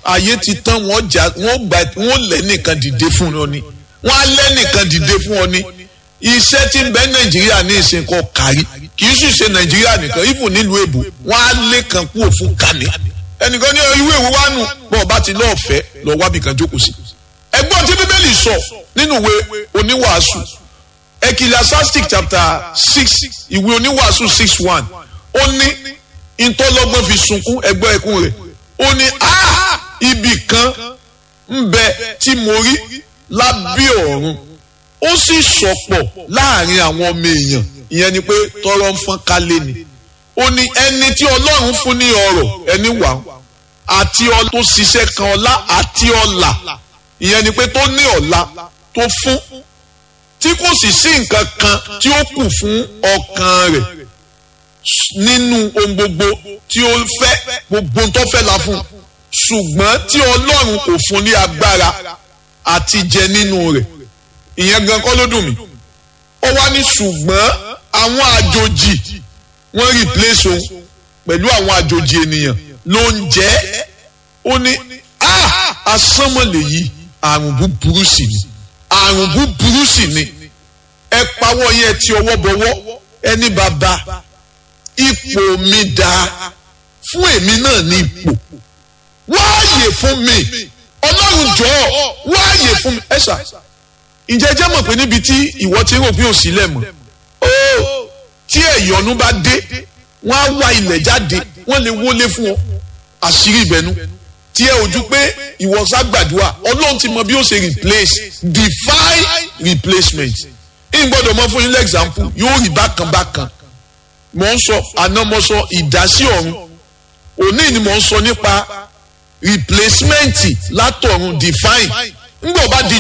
ayé ti tán wọ́n jà wọ́n gbà wọ́n lẹ́ nìkan dìde fún ọ ni wọ́n á lẹ́ nìkan dìde fún ọ ni iṣẹ́ tí ń bẹ nàìjíríà ní ìsìnkọ kárí kì í sì ṣe nàìjíríà nìkan ibù nílùú èbò wọ́n á lé kan kú òfin kàní ẹnìkan ní ìwé ìwé wa nù bọ́ ọba ti lọ́ọ̀ fẹ́ lọ wábì kan jókòó sí ẹgbọ́n tí bíbélì sọ nínú ìwé oníwàásù ecclesiastic chapter six ìwé oníwàásù six one ó ní ìtọ́lọ́gbọ́n fi sunkún ẹgbọ́ ẹkún rẹ̀ ó ní a ibì kan ń bẹ tí mo rí lábẹ́ ọ̀run ó sì sọ̀pọ̀ láàrin àwọn ọmọ èèyàn ìyẹn ni pé tọrọ ń fọ́n kálé ni ó ní ẹni tí ọlọ́run fún ní ọrọ̀ ẹni wà àti ọ tó ṣiṣẹ́ kan ọlá àti ọlà ìyẹn ni pé tó ní ọlá tó fún tí kò sì sí nǹkan kan tí ó kù fún ọkàn rẹ̀ nínú ohun gbogbo tí ó fẹ́ gbogbo tó fẹ́ la fún ṣùgbọ́n tí ọlọ́run kò fún ní agbára àti jẹ nínú rẹ̀ ìyẹn gan kọ́ ló dùn mí ó wá ní ṣùgbọ́n àwọn àjòjì wọ́n replace òun pẹ̀lú àwọn àjòjì ènìyàn ló ń jẹ́ ó ní asánmọ̀lẹ̀ yìí àrùn búburú sì ni àrùn búburú sì ni ẹ pawọ́ yẹn ti ọwọ́ bọwọ́ ẹni bàbá ipò mi dáa fún èmi náà ní ipò wáàyè fún mi ọlọ́run jọ̀ọ́ wáàyè fún mi ẹ ṣá ǹjẹ́ jẹ́ mọ̀ pé níbi tí ìwọ ti rò pé òsì lẹ̀ mọ́ ó tí ẹ̀yọ́nú bá dé wọ́n á wá ilẹ̀ jáde wọ́n lè wọlé fún ọ àṣírí ìbẹ̀nu tí ẹ ojú pé ìwọ ságbàdúrà ọlọ́run ti mọ bí ó ṣe replace divine replacement ń gbọ́dọ̀ mọ fún yín lẹ́gzámpù yóò rí bákan bákan mò ń sọ àná mo sọ ìdásí ọ̀run òní ni mò ń sọ nípa replacement látọ̀run divine ń gbọ́ bá di